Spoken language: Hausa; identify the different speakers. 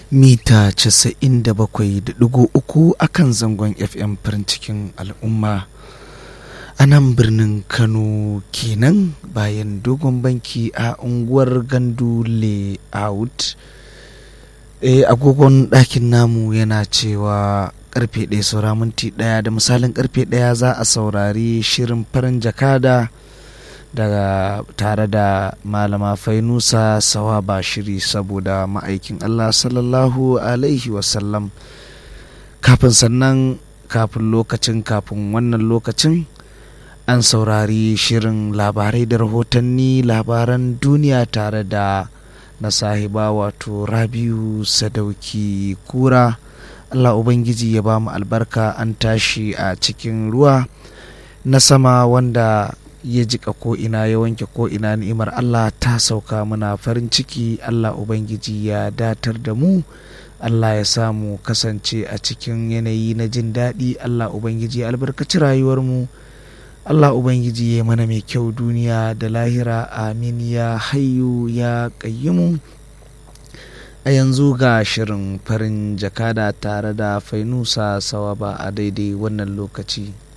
Speaker 1: mita 97.3 a kan zangon fm farin cikin al'umma a nan birnin kano kenan bayan dogon banki a unguwar gandu layout e, agogon ɗakin namu yana cewa karfe ɗaya saura minti ɗaya da misalin karfe ɗaya za a saurari shirin farin jakada daga tare da malama fainusa sawaba shiri saboda ma'aikin allah sallallahu alaihi wasallam kafin sannan kafin lokacin kafin wannan lokacin an saurari shirin labarai da rahotanni labaran duniya tare da na sahiba wato rabiu sadauki kura allah ubangiji ya ba mu albarka an tashi a cikin ruwa na sama wanda ya jika ko'ina ya wanke ko'ina ni'imar Allah ta sauka muna farin ciki Allah Ubangiji ya datar da mu Allah ya samu kasance a cikin yanayi na jin daɗi Allah Ubangiji ya albarkaci rayuwarmu Allah Ubangiji ya mana mai kyau duniya da lahira amin ya hayu ya ƙayyimu a yanzu ga shirin farin jakada tare da fainusa sawaba a daidai wannan lokaci.